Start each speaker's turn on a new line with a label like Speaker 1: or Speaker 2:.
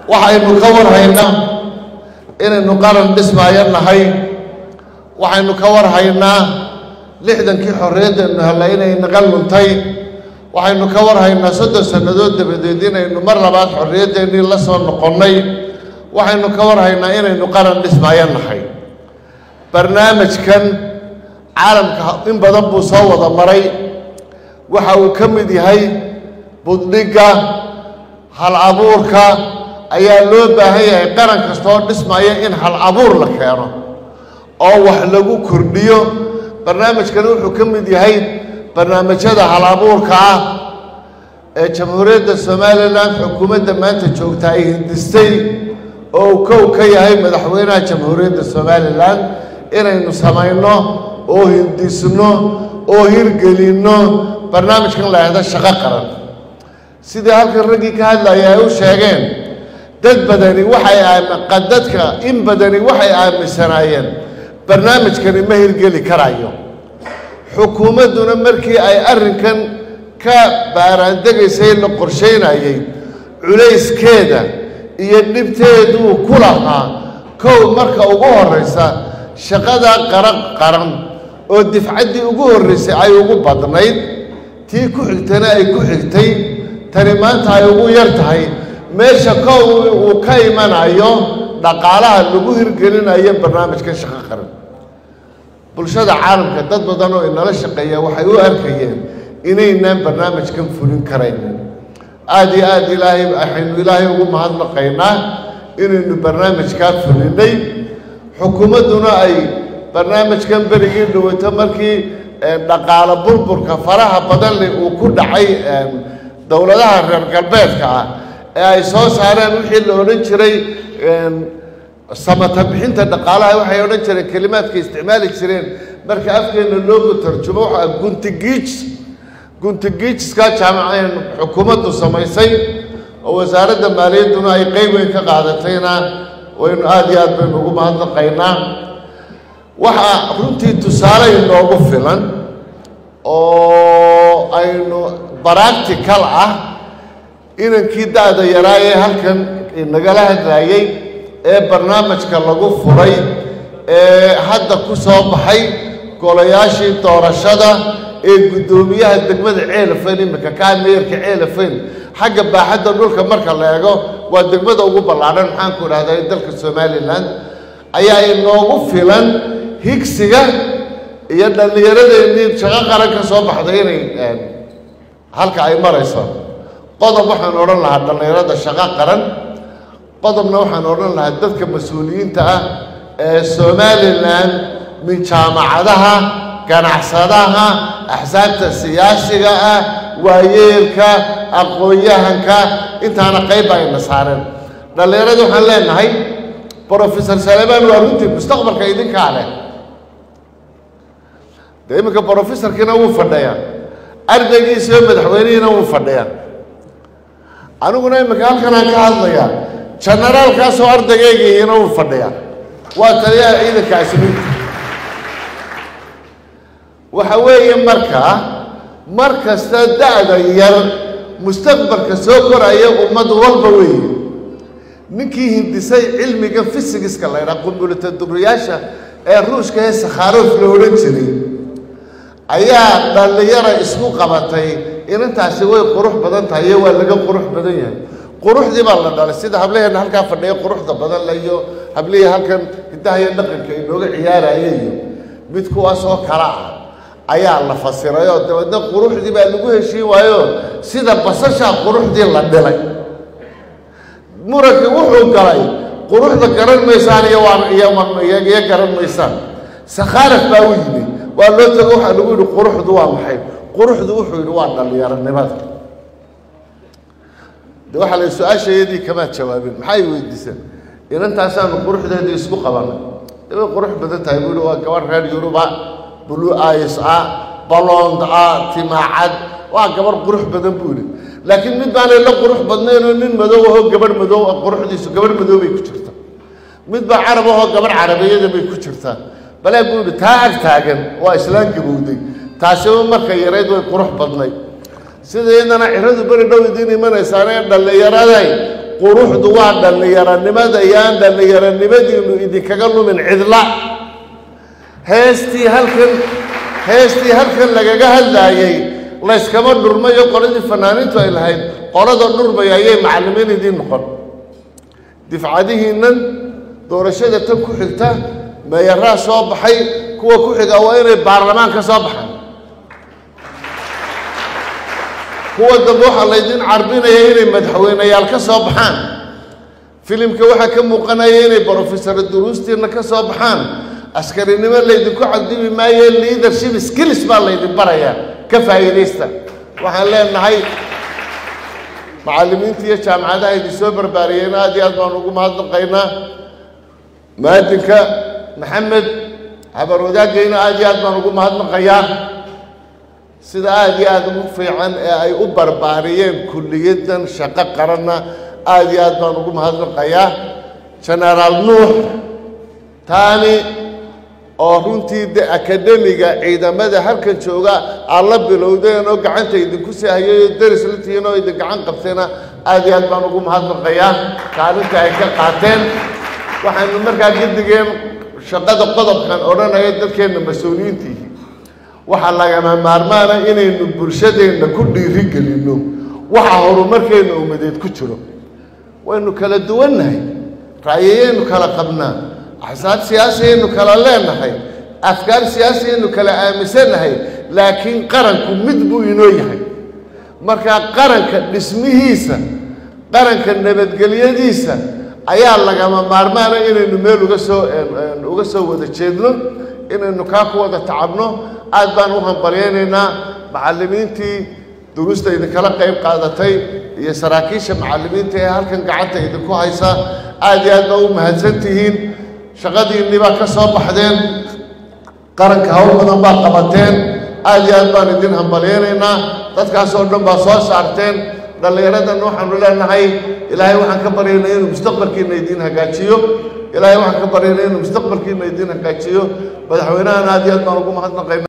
Speaker 1: waxaynu ka warhaynaa inaynu qaran dhismaayo nahay waxaynu ka warhaynaa lixdankii xorriyaddeenu hella inay naga luntay waxaynu ka warhaynaa soddon sannadood dabadeed inaynu mar labaad xorriyaddeenii la soo noqonnay waxaynu ka warhaynaa inaynu qaran dhismaayo nahay barnaamijkan caalamka in badan buu soo wada maray waxa uu ka mid yahay buddhigga hal abuurka ayaa loo baahan yahay qaran kasta oo dhismaya in hal abuur la keeno oo wax lagu kordhiyo barnaamijkani wuxuu ka mid yahay barnaamijyada hal abuurka ah ee jamhuuriyadda somalilan xukuumadda maanta joogta ay hindistay oo uu kow ka yahay madaxweynaha jamhuuriyadda somalilan inaynu samayno oo hindisno oo hirgelinno barnaamijkan la yahda shaqo qaran sidii halkan raggii ka hadlaya ay u sheegeen dad badani waxay dadka in badani waxay aaminsanaayeen barnaamijkani ma hirgeli karayo xukuumadduna markii ay arrinkan ka baaraandegaysay la qorshaynayay culayskeeda iyo dhibteeduu ku lahaa kow marka ugu horraysa shaqada qaran qaran oo difcaddii ugu horraysay ay ugu badnayd tii ku xigtana ay ku xigtay tani maanta ay ugu yar tahay meesha kow uu ka imanayo dhaqaalaha lagu hirgelinayo barnaamijkan shaqo qaran bulshada caalamka dad badan oo inala shaqeeya waxay u arkayeen inaynaan barnaamijkan fulin karaynin aada iyo aada ilaahay waxaynu ilaahay ugu mahadnaqaynaa inaynu barnaamijkaa fulinay xukuumadduna ay barnaamijkan berigii dhawato markii dhaqaalo burburka faraha badan leh uu ku dhacay dowladaha reer galbeedka ah ee ay soo saareen wixii la odhan jiray samata bixinta dhaqaalaha waxay odhan jireen kelimaadka isticmaali jireen marka afkeena loogu tarjumo waxa guntigiij guntigiijska jaamaceen xukuumaddu samaysay oo wasaaradda maaliyadduna ay qeyb weyn ka qaadatayna waynu aada iyo aad baynu ugu mahadnaqaynaa waxaa runtii tusaale inoogu filan oo aynu baractical ah inankii da-da yaraa ee halkan nagala hadlaayey ee barnaamijka lagu furay ee hadda ku soo baxay golayaashii doorashada ee guddoomiyaha degmada ceelafayn iminka kaa meerka ceelafayn xagga baaxadda dhulka marka la eego waa degmada ugu ballaadhan maxaanku idhahdaa dalka somalilan ayaa inoogu filan higsiga iyo dhallinyaradeenii shaqo qaran ka soo baxday inay halka ay marayso qodob waxaan odhan lahaa dhallinyarada shaqo qaran qodobna waxaan odhan lahaa dadka mas-uuliyiinta ah ee somalilan min jaamacadaha ganacsadaha axsaabta siyaasiga ah waayeelka aqoon-yahanka intaana qayb ba ayna saareen dhallinyarada waxaan leenahay brofesor salemaan waa runtii mustaqbalka idinkaa leh dee iminka brofesorkiina wuu fadhiyaa ardaygiisiyo madaxweynihiina wuu fadhiyaa aniguna iminka halkanaan ka hadlayaa janaraalkaasoo ardaygeygaiina wuu fadhiyaa waa taliyaha ciidanka asliinta waxa weeye markaa mar kasta da-da yar mustaqbalka soo koraya ummad walba weeye ninkii hindisay cilmiga fisigiska la ydhaha qumbulitaduriyaasha ee ruushka ee sakharof la odhan jiray ayaa dhallinyara isku qabatay inantaasi way qurux badan tahay iyo waa laga qurux badan yahay quruxdii baa la dhalay sida hablaheena halkaa fadhiya quruxda badan la iyo hablihii halkan hidaha iyo dhaqanka inooga ciyaaraya iyo mid kuwaas oo kala ah ayaa la fasiray oo dabeedna quruxdii baa lagu heshiin waayo sida basashaa quruxdii la dhilay murankii wuxuu galay quruxda garan maysaan iyo waa iyo garan maysaan sakhaaraf baa u yimi waa loo tago waxaa lagu yidhi quruxdu waa maxay quruxdu wuxuu yidhi waa dhallinyaronimada de waxaa la su-aashayadii kamaad jawaabin maxay weydiiseen inantaasaanu quruxdeedii isku qabanay de way qurux badan tahay buu yihi waa gabadh reer yuruba blue eyes ah balond ah timaacad waa gabarh qurux badan buu yidhi laakiin mid baanay la qurux badnaynoo nin madow ahoo gabadh madow ah quruxdiisu gabadh madow bay ku jirta mid baa carab ahoo gabadh carabiyada bay ku jirtaa balaa buu yidhi taa ag taagan waa islaan gabowday taasiba marka yarayd way qurux badnayd sida iyadana ciradu beri dhow idiin imanaysaanee dhallinyaraday quruxdu waa dhallinyaronimada yaan dhallinyaronimadiinu idinkaga lumin cidla heestii halkan heestii halkan lagaga hadlaayey layskama dhurmayo qoladii fanaaniintu ay lahayd qolada dhurmaya ayay macallimiin idiin noqon difcadihiinnan doorashada tan ku xigta meeyaraa soo baxay kuwa ku xiga waa inay baarlamaan ka soo baxaan kuwa dambe waxaa laydin carbinaya inay madaxweyneyaal ka soo baxaan filimka waxaa ka muuqanaya inay brofesor duruustiina ka soo baxaan askarinimo laydinku cadibi maayo leadership skills baa laydin barayaa ka faa'iidaysta waxaan leenahay macallimiinta iyo jaamacadaha idin soo barbaariyeen aad iyo aad baan ugu mahadnaqaynaa maadinka maxamed habar wadaagayna aad iyo aad baan ugu mahadnaqayaa sida aada iyo aada ugu fiican ee ay u barbaariyeen kulliyadan shaqo qaranna aada iyo aad baan ugu mahadnaqayaa genaraal nuux taani oo runtii de akademiga ciidamada halkan jooga aad la bilowdeen oo gacanta idinku sii hayay oo deris la tihiin oo idin gacan qabteena aada iyo aad baan ugu mahadnaqayaa kaalinta ay ka qaateen waxaynu markaa gadigeen shaqada qodobkan odhanaya dadkeenna mas-uuliyiintii waxaa lagama maarmaana inaynu bulshadeenna ku dhiiri gelinno waxa horumarkeenna ummadeed ku jiro waynu kala duwannahay ra'yayaynu kala qabnaa axsaab siyaasiyaynu kala leenahay afkaar siyaasiyaynu kala aaminsannahay laakiin qaranku mid buu inoo yahay markaa qaranka dhismihiisa qaranka nabadgelyadiisa ayaa lagama maarmaana inaynu meel uga soo uga soo wada jeedno inaynu kaa ku wada tacabno aad baan u hambalyaynaynaa macallimiintii duruusta idinkala qayb qaadatay iyo saraakiisha macallimiinta ee halkan gacanta idinku haysa aad iyo aad baa u mahadsan tihiin shaqadiinnii baa ka soo baxdeen qaranka hawl badan baa qabateen aad iyo aad baan idin hambalyaynaynaa dadkaas oo dhan baa soo saarteen dhallinyaradan waxaanu leenahay ilaahay waxaan ka baryaynaa inuu mustaqbalkiina idiin hagaajiyo ilaahay waxaan ka baryaynaa inuu mustaqbalkiina idiin hagaajiyo madaxweynahan aad iyo aad baan ugu mahadnaqayna